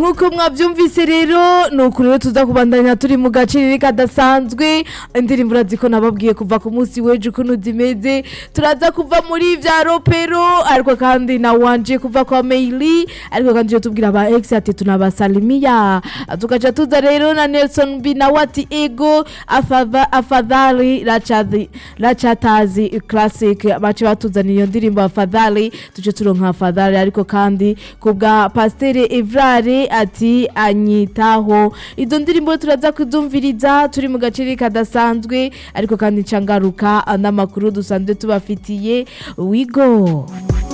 nk'uko mwabyumvise rero ni uku rero tuza kubandanya turi mu gaciro kadasanzwe indirimbo uraziko nababwiye kuva ku munsi w'ejo ukuntu zimeze turaza kuva muri vya ropero ariko kandi na wanje kuva kwa meili ariko kandi iyo tubwira aba ex ati tunabasalimiya tugaca tuza rero na nelson b nawe ati ego afadha- afadhali rachadhi- rachatazi classic bace batuzaniye iyo ndirimbo afadhali tuje turonka afadhali ariko kandi kubwa pastere evrare ati anyitaho izo ndirimbo turaza kuzumviriza turi mu gaceri kadasanzwe ariko kandi ncangaruka n'amakuru dusanzwe tubafitiye wigo